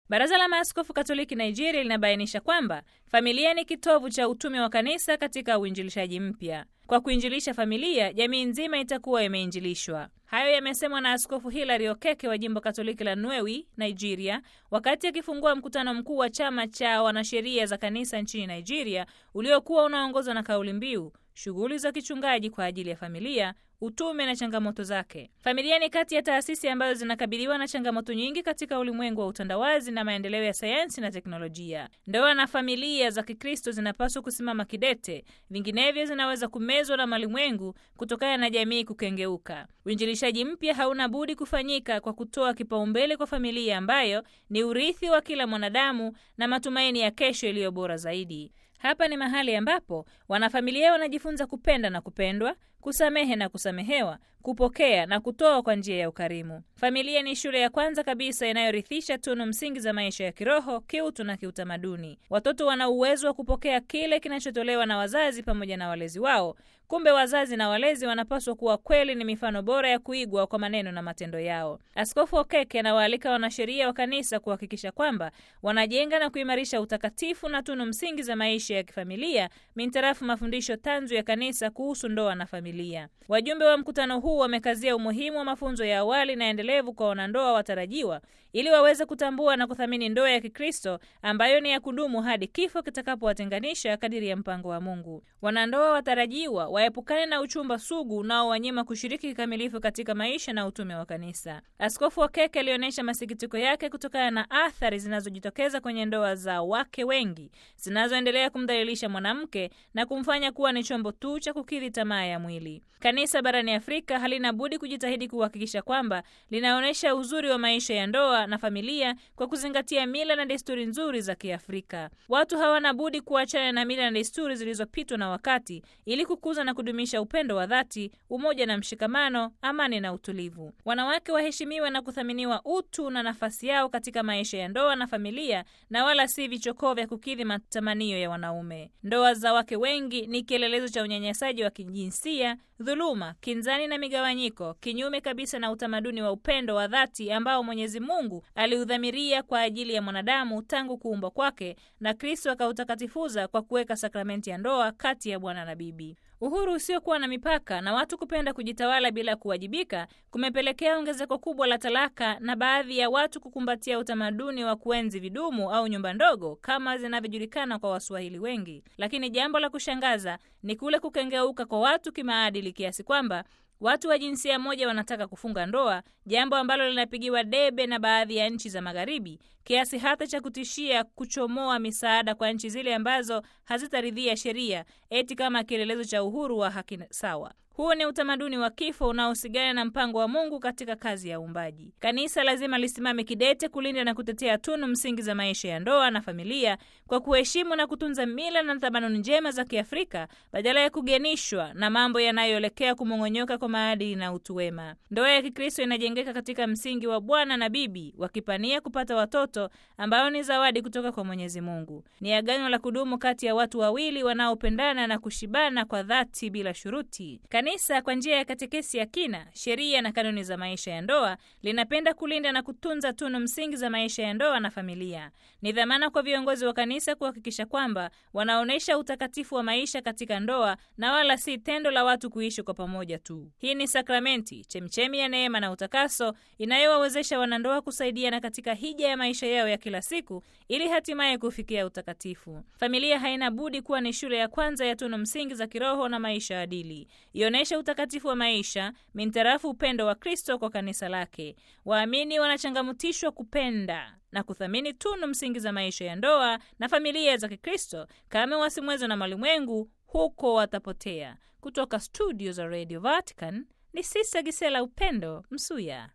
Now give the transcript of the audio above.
Baraza la Maaskofu Katoliki Nigeria linabainisha kwamba familia ni kitovu cha utume wa kanisa katika uinjilishaji mpya. Kwa kuinjilisha familia, jamii nzima itakuwa imeinjilishwa. Hayo yamesemwa na Askofu Hilary Okeke wa jimbo Katoliki la Nnewi, Nigeria, wakati akifungua mkutano mkuu wa chama cha wanasheria za kanisa nchini Nigeria uliokuwa unaongozwa na kauli mbiu shughuli za kichungaji kwa ajili ya familia, utume na changamoto zake. Familia ni kati ya taasisi ambazo zinakabiliwa na changamoto nyingi katika ulimwengu wa utandawazi na maendeleo ya sayansi na teknolojia. Ndoa na familia za Kikristo zinapaswa kusimama kidete, vinginevyo zinaweza kumezwa na malimwengu kutokana na jamii kukengeuka. Uinjilishaji mpya hauna budi kufanyika kwa kutoa kipaumbele kwa familia ambayo ni urithi wa kila mwanadamu na matumaini ya kesho iliyo bora zaidi. Hapa ni mahali ambapo wanafamilia wanajifunza kupenda na kupendwa, kusamehe na kusamehewa, kupokea na kutoa kwa njia ya ukarimu. Familia ni shule ya kwanza kabisa inayorithisha tunu msingi za maisha ya kiroho, kiutu na kiutamaduni. Watoto wana uwezo wa kupokea kile kinachotolewa na wazazi pamoja na walezi wao. Kumbe wazazi na walezi wanapaswa kuwa kweli ni mifano bora ya kuigwa kwa maneno na matendo yao. Askofu Okeke anawaalika wanasheria wa kanisa kuhakikisha kwamba wanajenga na kuimarisha utakatifu na tunu msingi za maisha ya kifamilia mintarafu mafundisho tanzu ya kanisa kuhusu ndoa na familia. Wajumbe wa mkutano huu wamekazia umuhimu wa mafunzo ya awali na endelevu kwa wanandoa watarajiwa ili waweze kutambua na kuthamini ndoa ya Kikristo ambayo ni ya kudumu hadi kifo kitakapowatenganisha kadiri ya mpango wa Mungu. Wanandoa watarajiwa waepukane na uchumba sugu unaowanyima kushiriki kikamilifu katika maisha na utume wa kanisa. Askofu Okeke alionyesha masikitiko yake kutokana na athari zinazojitokeza kwenye ndoa za wake wengi zinazoendelea kumdhalilisha mwanamke na kumfanya kuwa ni chombo tu cha kukidhi tamaa ya mwili. Kanisa barani Afrika halina budi kujitahidi kuhakikisha kwamba linaonyesha uzuri wa maisha ya ndoa na familia kwa kuzingatia mila na desturi nzuri za Kiafrika. Watu hawana budi kuachana na mila na desturi zilizopitwa na wakati ili kukuza na kudumisha upendo wa dhati, umoja na mshikamano, amani na utulivu. Wanawake waheshimiwe na kuthaminiwa utu na nafasi yao katika maisha ya ndoa na familia, na wala si vichokoo vya kukidhi matamanio ya wanaume. Ndoa za wake wengi ni kielelezo cha unyanyasaji wa kijinsia, dhuluma, kinzani na migawanyiko, kinyume kabisa na utamaduni wa upendo wa dhati ambao Mwenyezi Mungu aliudhamiria kwa ajili ya mwanadamu tangu kuumbwa kwake, na Kristo akautakatifuza kwa kuweka sakramenti ya ndoa kati ya bwana na bibi. Uhuru usiokuwa na mipaka na watu kupenda kujitawala bila kuwajibika kumepelekea ongezeko kubwa la talaka na baadhi ya watu kukumbatia utamaduni wa kuenzi vidumu au nyumba ndogo kama zinavyojulikana kwa Waswahili wengi. Lakini jambo la kushangaza ni kule kukengeuka kwa watu kimaadili kiasi kwamba watu wa jinsia moja wanataka kufunga ndoa, jambo ambalo linapigiwa debe na baadhi ya nchi za Magharibi, kiasi hata cha kutishia kuchomoa misaada kwa nchi zile ambazo hazitaridhia sheria eti kama kielelezo cha uhuru wa haki sawa. Huu ni utamaduni wa kifo unaohusigana na mpango wa Mungu katika kazi ya uumbaji. Kanisa lazima lisimame kidete kulinda na kutetea tunu msingi za maisha ya ndoa na familia kwa kuheshimu na kutunza mila na tamaduni njema za Kiafrika badala ya kugenishwa na mambo yanayoelekea kumong'onyoka kwa maadili na utu wema. Ndoa ya Kikristo inajengeka katika msingi wa bwana na bibi wakipania kupata watoto ambao ni zawadi kutoka kwa Mwenyezi Mungu. Ni agano la kudumu kati ya watu wawili wanaopendana na kushibana kwa dhati bila shuruti. Kanisa kwa njia ya katekesi ya kina, sheria na kanuni za maisha ya ndoa linapenda kulinda na kutunza tunu msingi za maisha ya ndoa na familia. Ni dhamana kwa viongozi wa kanisa kuhakikisha kwamba wanaonyesha utakatifu wa maisha katika ndoa na wala si tendo la watu kuishi kwa pamoja tu. Hii ni sakramenti, chemchemi ya neema na utakaso inayowawezesha wanandoa kusaidiana katika hija ya maisha yao ya kila siku ili hatimaye kufikia utakatifu. Familia haina budi kuwa ni shule ya kwanza ya tunu msingi za kiroho na maisha adili ionesha utakatifu wa maisha mintarafu upendo wa Kristo kwa kanisa lake. Waamini wanachangamutishwa kupenda na kuthamini tunu msingi za maisha ya ndoa na familia za Kikristo kama wasimwezwa na malimwengu, huko watapotea. Kutoka studio za Radio Vatican ni Sista Gisela Upendo Msuya.